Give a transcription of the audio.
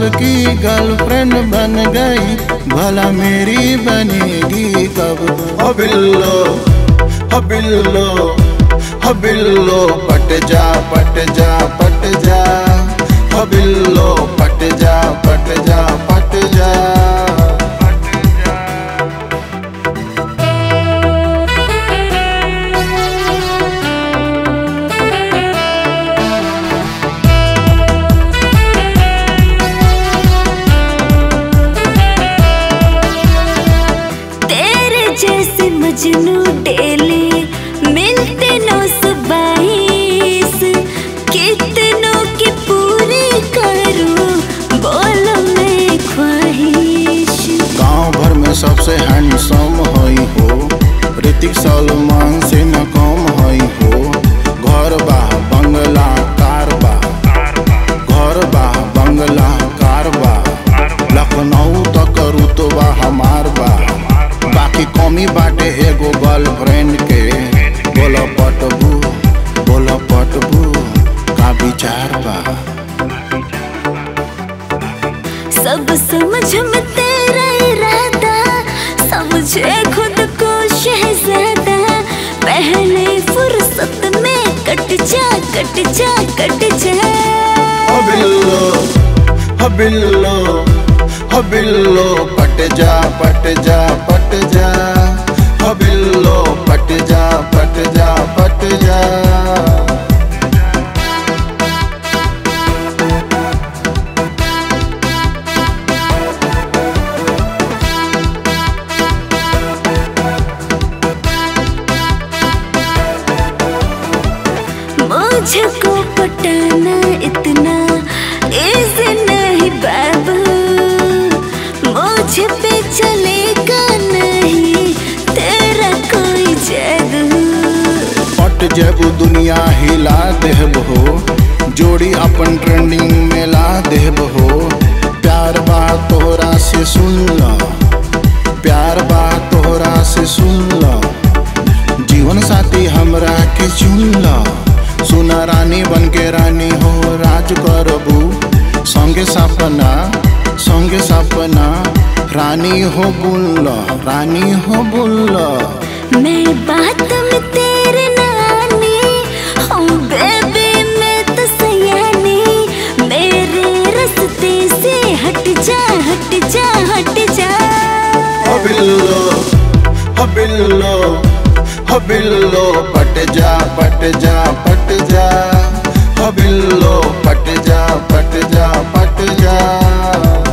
की गर्लफ्रेंड बन गई भला मेरी बनेगी कब ओ बिल्लो ओ बिल्लो ओ बिल्लो पट जा पट जा पट जा ओ बिल्लो पट जा पट जा पट जा तेरे जैसे मजनू डेली मिलते नौ सौ बाईस कितनों की पूरी करूं बोलो मैं ख्वाहिश गांव भर में सबसे हैंडसम हई हो ऋतिक सलमान से न कम हई हो घर बा बंगला कार बा घर बा बंगला कार बा लखनऊ तक रुतबा हमार बा बाकी कमी बाटे एगो गर्लफ्रेंड के बोला पटबू बोला पटबू का विचार बा सब समझ में तेरा इरादा समझे खुद को शहजादा पहले फुर्सत में कट जा कट जा कट जा ओ बिल्लो ओ बिल्लो ओ बिल्लो पट जा पट जा पट जा ओ बिल्लो पट जा पट जा पट जा मुझको पटाना इतना इजी नहीं बाबू मुझ पे चलेगा नहीं तेरा कोई जादू पट जेबू दुनिया हिला देब हो जोड़ी अपन ट्रेंडिंग में ला देब हो प्यार बा तोहरा से सुन ल प्यार बा तोहरा से सुन ल जीवन साथी हमरा के चुन ल सुना रानी बन के रानी हो राज करबू संगे सपना संगे सपना रानी हो बुल्ल रानी हो बुल्ल मैं बात में तेरे नानी हूँ बेबी मैं तो सयानी मेरे रास्ते से हट जा हट जा हट जा ओ बिल्लो ओ बिल्लो ओ बिल्लो पट जा पट जा पट जा ओ बिल्लो पट जा पट जा पट जा